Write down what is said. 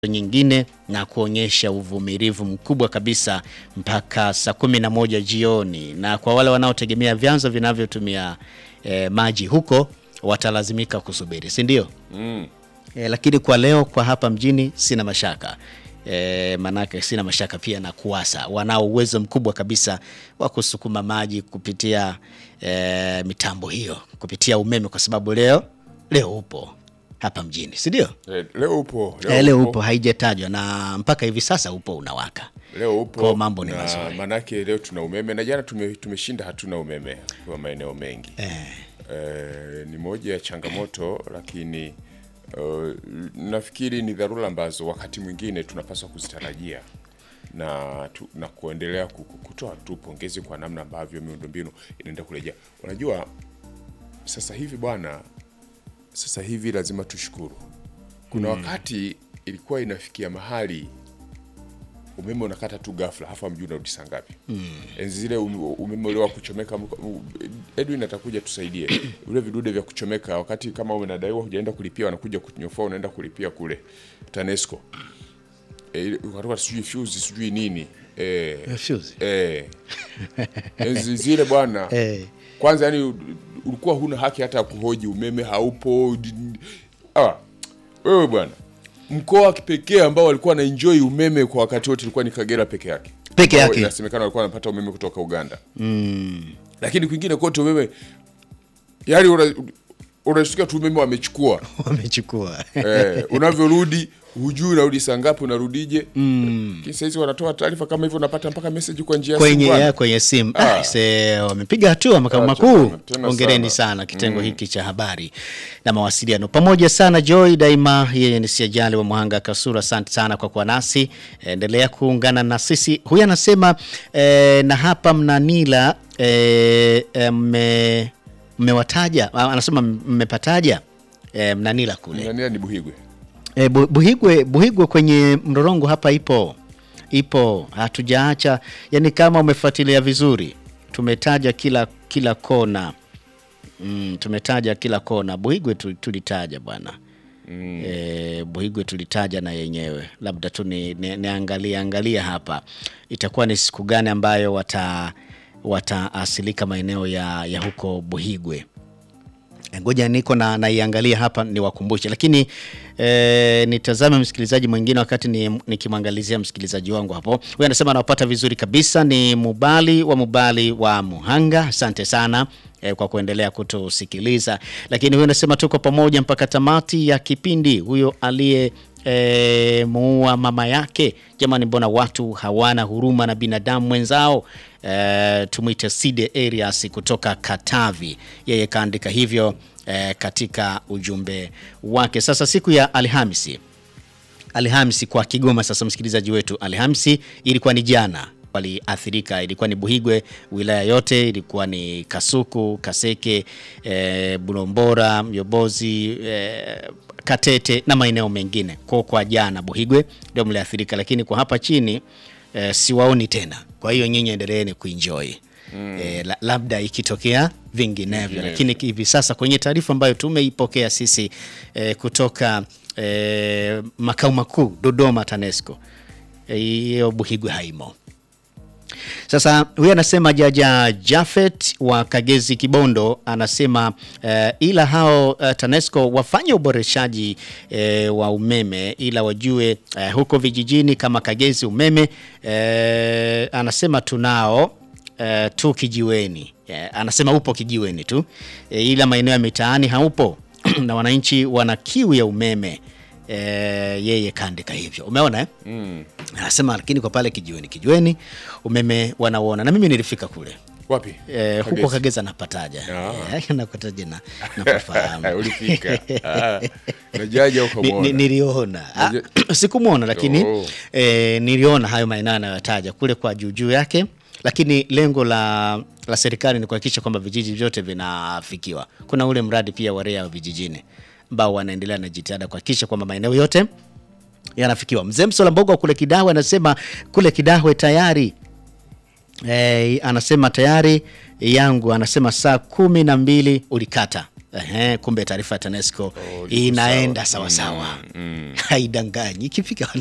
nyingine na kuonyesha uvumilivu mkubwa kabisa mpaka saa kumi na moja jioni, na kwa wale wanaotegemea vyanzo vinavyotumia eh, maji huko watalazimika kusubiri, si ndio? Mm. E, lakini kwa leo kwa hapa mjini sina mashaka e, manake sina mashaka pia na KUWASA wanao uwezo mkubwa kabisa wa kusukuma maji kupitia e, mitambo hiyo kupitia umeme, kwa sababu leo leo upo hapa mjini, si ndio? Eh, leo upo E, leo upo, haijatajwa na mpaka hivi sasa upo unawaka. leo upo Kwa mambo ni na mazuri. manake leo tuna umeme na jana tume, tumeshinda hatuna umeme kwa maeneo mengi eh, ni moja ya changamoto lakini uh, nafikiri ni dharura ambazo wakati mwingine tunapaswa kuzitarajia na, tu, na kuendelea ku- ku- kutoa tu pongezi kwa namna ambavyo miundombinu inaenda kurejea. Unajua sasa hivi bwana, sasa hivi lazima tushukuru. Kuna wakati ilikuwa inafikia mahali umeme unakata tu ghafla, hafa mjui unarudi saa ngapi? Enzi zile um- umeme ule wa kuchomeka, mko- Edwin atakuja tusaidie vile vidude vya kuchomeka, wakati kama unadaiwa hujaenda kulipia, wanakuja kunyofoa, unaenda kulipia kule TANESCO e, ukatoka sijui fuse sijui nini e, Fuse. Eh. Enzi zile bwana Eh. kwanza yani ulikuwa huna haki hata ya kuhoji umeme haupo ah, wewe bwana mkoa wa kipekee ambao walikuwa na enjoy umeme kwa wakati wote ilikuwa ni Kagera peke yake Peke Ambao yake. inasemekana walikuwa wanapata umeme kutoka Uganda lakini kwingine kote umeme yani una- unashtukia tu umeme wamechukua Wamechukua eh, unavyorudi hujui unarudi saa ngapi unarudije mm. sahizi wanatoa taarifa kama hivyo unapata mpaka message kwa njia ya simu kwenye, bwana. ya, kwenye simu Ah. ah, se wamepiga hatua makao Ah, makuu. tena- tena Hongereni sana. sana kitengo hiki cha habari na mawasiliano pamoja sana. Joy daima, yeye ni siajali wa Muhanga Kasura, asante sana kwa kuwa nasi, endelea kuungana na sisi. Huyu anasema eh, na hapa mnanila eh, eh, mme- mmewataja, ah, anasema mmepataja eh, mnanila kule Nania ni Buhigwe E, Bu- Buhigwe, Buhigwe kwenye mrorongo hapa ipo ipo, hatujaacha yani, kama umefuatilia vizuri, tumetaja kila kila kona mm, tumetaja kila kona. Buhigwe tu- tulitaja bwana mm. E, Buhigwe tulitaja na yenyewe, labda tu ni, ni, niangalie angalia hapa itakuwa ni siku gani ambayo wata wataasilika maeneo ya, ya huko Buhigwe. Ngoja niko na naiangalia hapa niwakumbushe, lakini e, nitazame msikilizaji mwingine wakati ni- nikimwangalizia msikilizaji wangu hapo. Huyu anasema anawapata vizuri kabisa, ni Mubali wa Mubali wa Muhanga. Asante sana e, kwa kuendelea kutusikiliza. Lakini huyu anasema tuko pamoja mpaka tamati ya kipindi. Huyo aliye e, muua mama yake, jamani, mbona watu hawana huruma na binadamu mwenzao? E, tumwite Side Arias kutoka Katavi, yeye kaandika hivyo e, katika ujumbe wake. Sasa siku ya Alhamisi Alhamisi kwa Kigoma. Sasa msikilizaji wetu, Alhamisi ilikuwa ni jana waliathirika, ilikuwa ni Buhigwe, wilaya yote ilikuwa ni Kasuku, Kaseke, e, Bulombora, Myobozi, e, Katete na maeneo mengine. Kwa kwa jana Buhigwe ndio mliathirika, lakini kwa hapa chini e, siwaoni tena. Kwa hiyo nyinyi endeleeni kuenjoy e, la, labda ikitokea vinginevyo, lakini hivi sasa kwenye taarifa ambayo tumeipokea sisi e, kutoka e, makao makuu Dodoma TANESCO Eh, hiyo Buhigwe haimo. Sasa huyu anasema Jaja Jafet wa Kagezi Kibondo anasema eh, ila hao eh, TANESCO wafanye uboreshaji eh, wa umeme ila wajue eh, huko vijijini kama Kagezi umeme eh, anasema tunao eh, tu kijiweni eh, anasema upo kijiweni tu eh, ila maeneo ya mitaani haupo na wananchi wana kiu ya umeme eh, yeye kaandika hivyo umeona eh? anasema lakini kwa pale kijiweni kijiweni umeme wanauona na mimi nilifika kule wapi eh, huko Kagezi. Kageza napataja Ah. Eh, nakutaja na nakufahamu ulifika Ah, unajaja Ni- ni- ukamwona niliona Ah, sikumwona lakini Oh. eh, niliona hayo maeneo anayotaja kule kwa juujuu yake lakini lengo la, la serikali ni kuhakikisha kwamba vijiji vyote vinafikiwa kuna ule mradi pia wa REA wa vijijini ambao wanaendelea na jitihada kuhakikisha kwamba maeneo yote yanafikiwa mzee msola mbogo wa kule kidahwe anasema kule kidahwe tayari eh, anasema tayari yangu anasema saa kumi na mbili ulikata Ehe, kumbe taarifa ya TANESCO liko inaenda sawa. sawasawa, haidanganyi ikifika